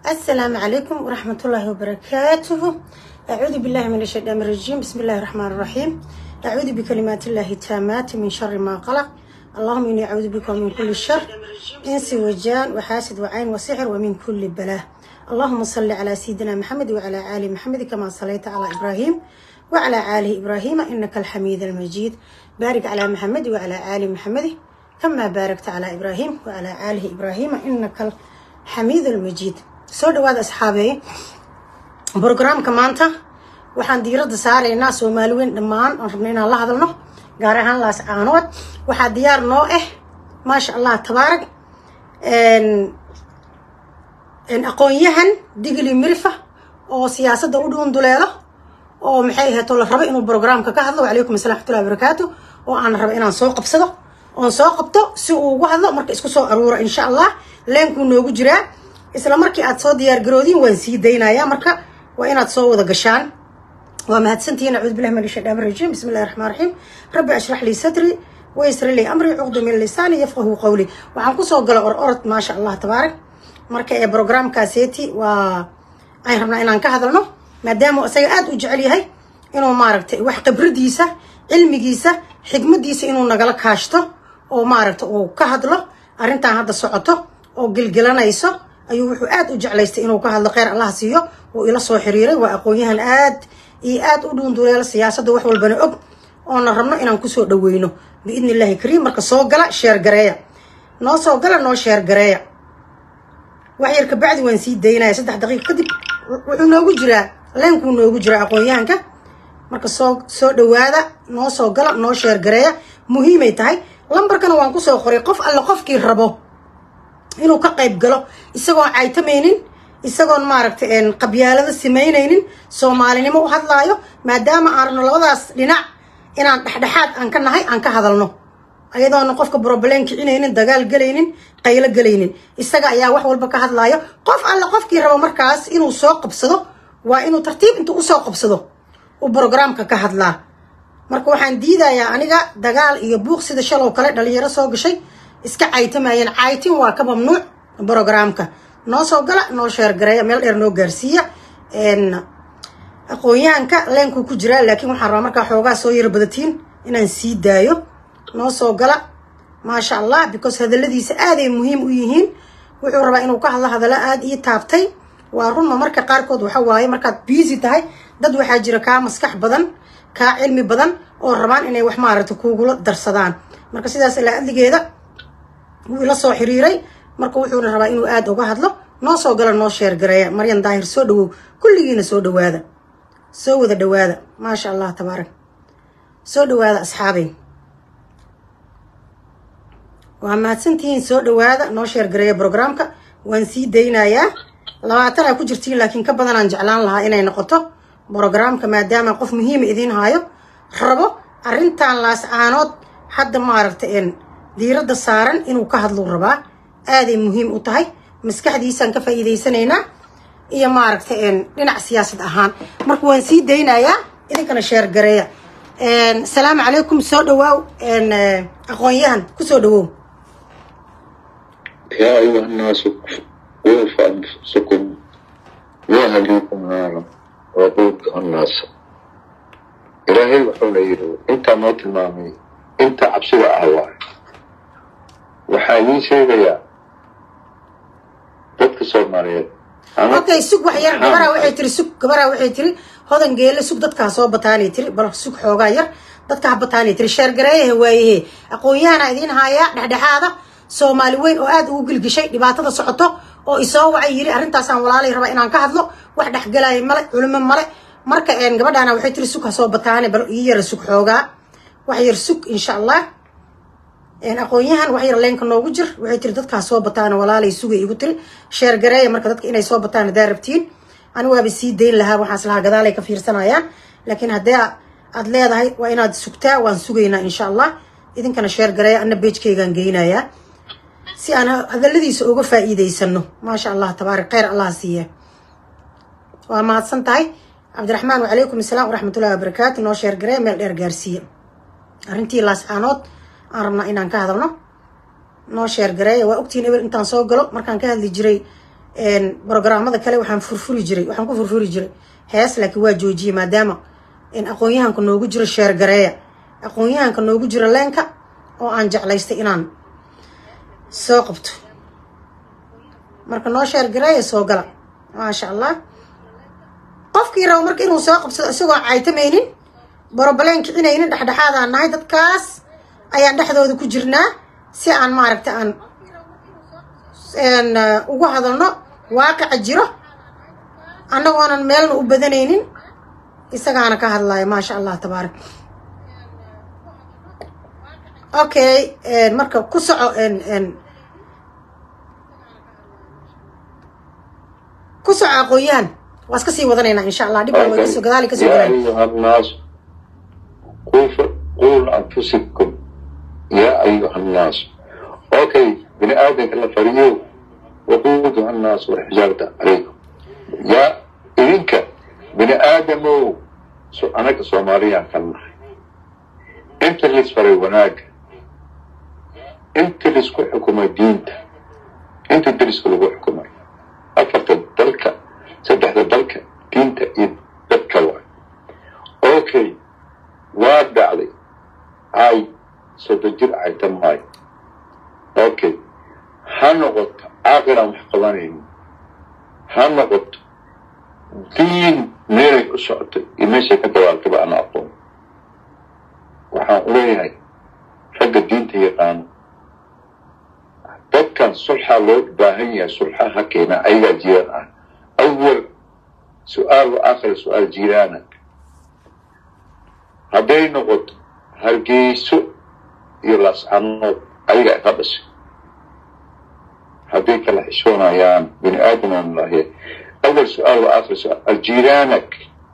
السلام عليكم ورحمة الله وبركاته أعوذ بالله من الشيطان الرجيم بسم الله الرحمن الرحيم أعوذ بكلمات الله التامات من شر ما قلق اللهم إني أعوذ بك من كل شر إنس وجان وحاسد وعين وسحر ومن كل بلاء اللهم صل على سيدنا محمد وعلى آل محمد كما صليت على إبراهيم وعلى آل إبراهيم إنك الحميد المجيد بارك على محمد وعلى آل محمد كما باركت على إبراهيم وعلى آل إبراهيم إنك الحميد المجيد soo dhawaada asxaabeeye brograamka maanta waxaan diiradda saaraynaa soomaali weyn dhammaan oon rabna inaan la hadalno gaar ahaan laas caanood waxaa diyaar noo ah maasha allah tabaarag aqoon-yahan digli mirifa oo siyaasadda u dhuunduleelo oo maxay ahato la rabo inuu brograamka ka hadlo wacalaykum assalam waxtullahi barakaatu oo aan rabo inaan soo qabsado oon soo qabto si uu ugu hadlo marka isku soo aruura insha allah leenkuu noogu jiraa isla markii aad soo diyaar garoodiin waan sii daynayaa marka waa inaad soo wada gashaan waa mahadsantihiin acuudu billahi min shaytaan rajiim bismi illahi raxmaan raxiim rabbi ashrax lii sadri waysri lii amri cuqdu min lisaani yafqahu qawli waxaan kusoo gala or orod maasha allah tabaarak marka ee brograamkaaseeti waa aan rabnaa inaan ka hadalno maadaama isaga aada u jecel yahay inuu maaragtay wax khibradiisa cilmigiisa xigmadiisa inuu nagala kaashto oo maaragta uu ka hadlo arrintan hadda socoto oo gelgelanayso ayuu wuxuu aada u jeclaystay inuu ka hadlo kheyr allah siiyo uu ila soo xiriiray waa aqoon-yahan aad iyo aada u dhuunduleelo siyaasadda wax walbana og oona rabno inaan kusoo dhaweyno biidni illahi kariim marka soo gala sheer gareeya noo soo gala noo sheer gareeya wax yar kabacdi waan sii daynaya saddex daqiiq kadib wuxuu noogu jiraa leenkuu noogu jiraa aqoon-yahanka marka soo soo dhawaada noo soo gala noo sheer gareeya muhiimay tahay lambarkana waan kusoo qoray qof alle qofkii rabo inuu ka qayb galo isagoon caytamaynin isagoon maaragtay qabyaalada samaynaynin soomaalinimo u hadlaayo maadaama aan rabno labadaas dhinac inaan dhexdhexaad aan ka nahay aan ka hadalno ayadoona qofka broblem kicinaynin dagaal gelaynin qaylo gelaynin isaga ayaa wax walba ka hadlaayo qof alle qofkii rabo markaas inuu soo qabsado waa inuu tartiib intuu usoo qabsado uu brograamka ka hadlaa marka waxaan diidayaa aniga dagaal iyo buuq sida shalow kale dhalinyaro soo gashay iska caytamayeen caytin waa ka mamnuuc brograamka noo soo gala noo sheergareeya meel dheer noo gaarsiiya aqoon-yahanka leenkuu ku jiraa laakiin waxaan rabaa markaa xoogaa soo yaro badatiin inaan sii daayo noo soo gala maasha allah because hadaladiisa aaday muhiim u yihiin wuxuu rabaa inuu ka hadlo hadallo aada ii taabtay waa runma marka qaarkood waxa waaye markaad biisi tahay dad waxaa jira kaa maskax badan kaa cilmi badan oo rabaan inay wax maaragta kuugula darsadaan marka sidaas ilaa adligeeda wuu ila soo xiriiray marka wuxuuna rabaa inuu aada uga hadlo noo soo gala noo sheer gareeya maryan daahir soo dhawow kulligiina soo dhawaada soo wada dhawaada maasha allah tabaarak soo dhawaada asxaabey waa mahadsantihiin soo dhawaada noo sheer gareeya brograamka waan sii daynayaa labaatan aa ku jirtiin laakiin ka badanaan jeclaan lahaa inay noqoto brograamka maadaama qof muhiima idiin haayo rabo arrintan laas caanood hadda maaragta diiradda saaran inuu ka hadluu rabaa aaday muhiim u tahay maskaxdiisaan ka faa'iidaysanaynaa iyo maaragta dhinac siyaasad ahaan marka waan sii daynayaa idinkana sheer gareeya asalaamu calaykum soo dhawaaw aqoon-yahan kusoo dhawow يا أيها الناس وارفع أنفسكم وأهليكم نارا وقودها الناس إلهي وحول يرو أنت ما تلمامي أنت عبسي وأهواي وحالي شيء dadka soomaaliyeed okay sug wax yar gabaraa waxay tiri sug gabaraa waxay tiri hodan geele sug dadka ha soo bataanay tiri bal sug xoogaa yar dadka ha bataanay tiri sheergareeyaha waayahe aqoon-yahana idiin haayaa dhexdhexaada soomaali weyn oo aada ugu gilgishay dhibaatada socoto oo isoo wacay yiri arrintaasaan walaalay rabaa inaan ka hadlo wax dhexgalaayo male culimo male marka gabadhaana waxay tiri sug ha soo bataane bal ii yara sug xoogaa wax yar sug insha allah aqoon-yahan wax yar leenka noogu jir waxay tiri dadkaa soo bataan walaalay sugay igu tiri sheer gareeya marka dadka inay soo bataan hadaa rabtiin ani waaba sii dayn lahaa waxaas lahaa gadaalay ka fiirsanayaan laakiin haddii aad leedahay waa inaad sugtaa waan sugaynaa insha allah idinkana sheer gareeya ana beejkaygaan geynayaa si aan hadaladiisa uga faa'iidaysano maasha allah tabaarak kheyr allah siiya waa mahadsan tahay cabdiraxmaan wacalaykum asalaam waraxmatullahi wabarakaatu noo sheer gareeya meel dheer gaarsiiya arrintii laascaanood aan rabnaa inaan ka hadalno noo sheer gareeya waa ogtihiin ebel intaan soo galo markaan ka hadli jiray brogramada kale waxaan furfuri jiray waxaan ku furfuri jiray hees laakiin waa joojiyey maadaama aqoon-yahanka noogu jiro sheergareeya aqoon-yahanka noogu jiro leenka oo aan jeclaystay inaan soo qabto marka noo sheergareeya soo gala maasha allah qofkii rabo marka inuu soo qabsado isagoo caytamaynin borobaleen kicinaynin dhexdhexaadaan nahay dadkaas ayaan dhexdooda ku jirnaa si aan maaragta aan ugu hadalno waaqica jiro annagoonan meelna u badanaynin isagaana ka hadlaya maasha allah tabaarak okay marka ku soco ku soco aqoon-yahan waa iska sii wadanaynaa insha allah dhib waa kasoo gadaali kasoo يا galaan أيها الناس قوا قوا أنفسكم يا أيها الناس أوكي بني آدم كلا فريو وقودها الناس والحجارة عليكم يا إذنك بني آدم سو أنا كصوماليا كنا أنت اللي سفري وناك أنت اللي سكو حكومة دينت أنت اللي سكو حكومة أفرت الدلكة سدحت الدلكة دينت إيد دلكة واحد okay waa dhacday ay soddon jir aytan maayo okay ha noqoto caaqiraan wax qabanaynin ha noqoto diin meelay u socoto iyo meeshay ka dawaaltaba ana aqoon waxaan u leeyahay ragga diinta yaqaano dadkan sulxaa loo baahan yahay sulxa ha keena ayagaa jiraan ah awal su-aal wa aakhira su-aal jiiraana hadday noqoto hargeyso iyo laascanood ayaga ka dhashay hadday kala xishoonayaan bini aadam lahe awal su-aal wa aakhir su-aal aljiiraanak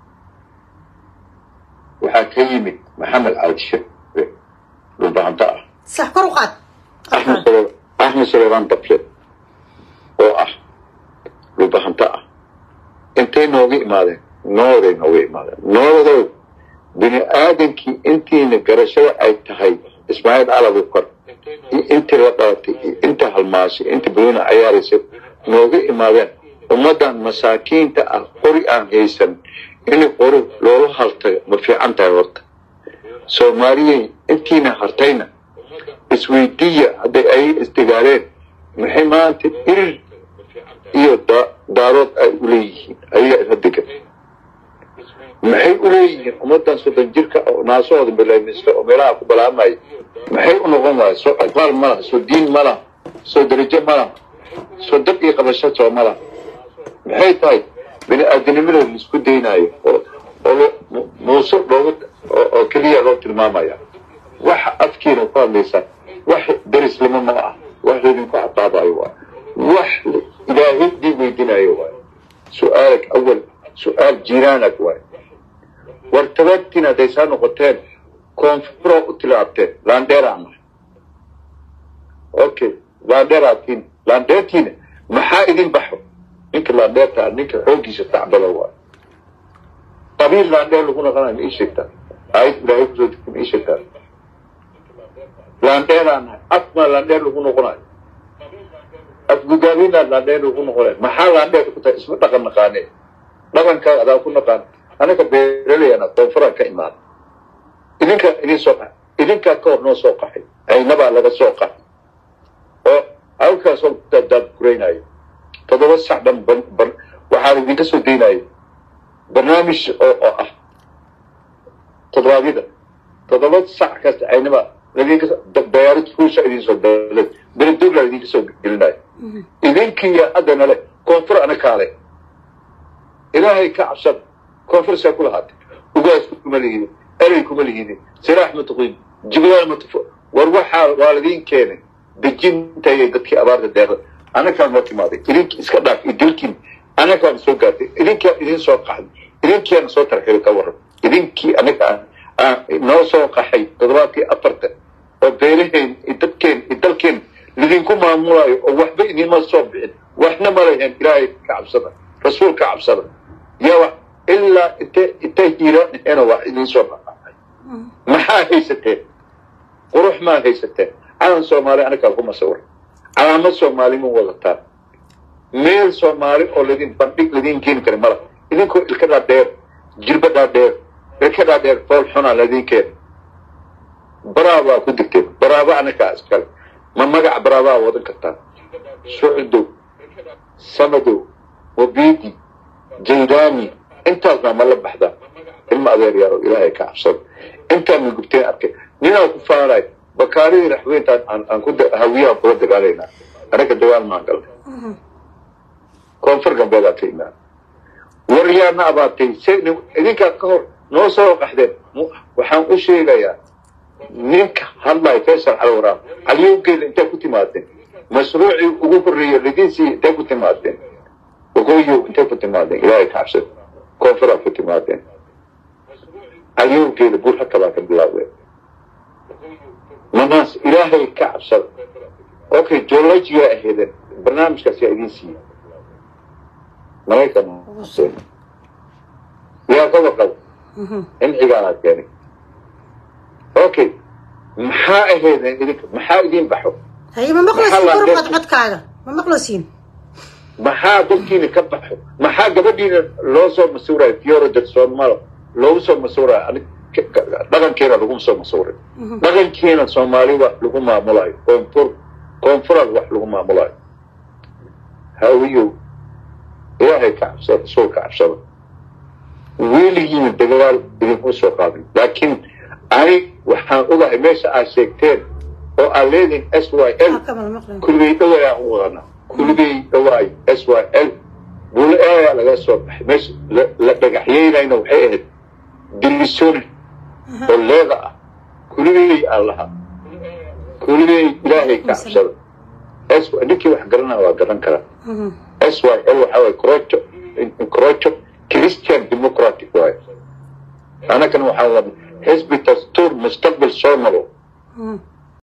waxaa ka yimid maxamed cali shire dhulbahanta ah sax kor u qaad axmed sale- axmed saleebaan dafle oo ah dhulbahanta ah intay nooga imaadeen nooday nooga imaadeen noodadow bini aadamkii intiina garashada ay tahay ismaaciil calabu kor iyo intii la dhalatay iyo inta halmaashay inta baduna cayaaraysay nooga imaadeen ummaddan masaakiinta ah qori aan haysan in qori loola haltago ma fiican tahay horta soomaaliyey intiina hartayna isweydiiya hadday ay isdigaaleen maxay maanta irir iyo da- daarood ay u leeyihiin ayagaa isla degan maxay u leeyihiin ummaddan soddon jirka oo naasahooda balaaminsta oo meelaha ku balaamaya maxay u noqon waaya soo aqbaal ma laha soo diin ma laha soo darajo ma laha soo dab iyo qabasho soo ma laha maxay tahay bini aadanimada laisku daynaayo oo oo lo- mu- muuse looga oo oo keliya loo tilmaamaya waxa afkiina ku hadlaysaa wax derislimo ma ah wax laydinku cadaabayo waay wax ilaahay dii weydinayo waay su-aalak awal su-aal jiiraanak waay war tabaagtiin hadday saa noqoteen koonfuroo u tilaabteen laandheeraan nahay okay laandheeraatiin laandheertiina maxaa idin baxo ninka laandheerta ninka xooggiisa tacbalo waay qabiil laandheer lagu noqonayo ma ii sheegtaa aayad ilaahay kusoo degtay ma ii sheegtaa laandheeraan nahay afmaa laandheer lagu noqonayo afgudaabinaa laandheer lagu noqonayo maxaa laandheer ku tahay isma dhaqan naqaanee dhaqankaa adaa ku naqaan anaga beeraleyana koonfuraan ka imaada idinkaa idin soo qaxay idinkaa ka hor noo soo qaxay aynabaa laga soo qaxay oo halkaasoo daadaad guraynayo toddoba sac dhan ban ban waxaa idinka soo daynayo barnaamij oo oo ah toddobaadyada toddoba sac kasta aynaba ladinka beyarid kuusha idin soo dalad beledogla idinka soo gelinayo idinkiya haddana le koonfur ana kaale ilaahay ka cabsad koonfur saa ku lahaatay ugaas kuma lihidin erey kuma lihidin siraax ma tuqin jibraal ma tufo war waxaa waa ladiin keenay dejintayay dadkii abaarta deeqda anakaa noo timaaday idinki iska dhaaf iyo dilkiin anakaan soo gaartay idinkaa idin soo qaxday idinkiana soo tarxiray ka waran idinkii anaga aan aan noo soo qaxay toddobaadkii afarta oo beelaheen iyo dadkeen iyo dalkeen lidinku maamulayo oo waxba idinma soo bixin waxna ma leheen ilaahay ka cabsada rasuul ka cabsada yaa wax ilaa intee intay hiiraanheena waa idin soo baxay maxaa haysateen qurux maa haysateen calan soomaali anagaa kuma sawir calaamad soomaali ma wadataan meel soomaali oo ladin bandhig ladin keeni kara mala idinkoo ilka dhaadheer jilba dhaadheer ilka dhaadheer fool xunaa ladin keena baraabaa ku digteen baraaba anakaa iskale ma magaca baraabaa wadan kartaan sucudow samadow wabiidi jaydaani intaasna ma la baxdaa ilma adeer yaro ilaahay ka cabsado intaan gubteen arkay ninaa ku faanay bakaaridii raxweyntaan aan aan ku hawiyaha kula dagaalaynaa anaga dagaal maan galnay koonfur galbeedaa ka imaan waryaana abaatay se idinkaa ka hor noo soo qaxdeen waxaan u sheegayaa ninka hadlaya faysal calwaraam caliyowgeeda intay ku timaadeen mashruucii ugu horreeyey ladinsii intay ku timaadeen waqooyiw intay ku timaadeen ilaahay ka cabsad koonfuraa ku timaadeen caliyowgeeda buur haka baa ka bilaabeen manaas ilaahay ka cabsada okay geologiga aheedeen barnaamijkaas yaa idin siiyey maraykan yaa ka warqab incigaanaa keenay okay maxaa aheedeen idinka maxaa idin baxo haye ma maqlaysiin korqad codkaaga ma maqlaysiin maxaa dalkiina ka baxo maxaa gabadhiina loo soo masuurayo fioro del soomalo loogu soo masuurayo dhaqankeena lagu soo masuuray dhaqankeena soomaali wax lagu maamulayo koonfur koonfural wax lagu maamulayo hawiyow ilaahay ka cabsada rasuul ka cabsada weligiina dagaal idinku soo qaadin laakiin ani waxaan ogahay meesha aad sheegteen oo aad leedihin s y l kulibey dhawaay aan u wadana kulibey dhawaay s y l bule ayaa laga soo baxay meesha la dhagaxyeynayna waxay ahayd dilisone oo leeda ah kulibey aan lahaa kulibey ilaahay ka cabsada ninkii wax garanaya waa garan karaa s y l waxaa waye crocho crocho christian democratic waaye anagana waxaan wadna xisbi dastuur mustaqbal soo nabo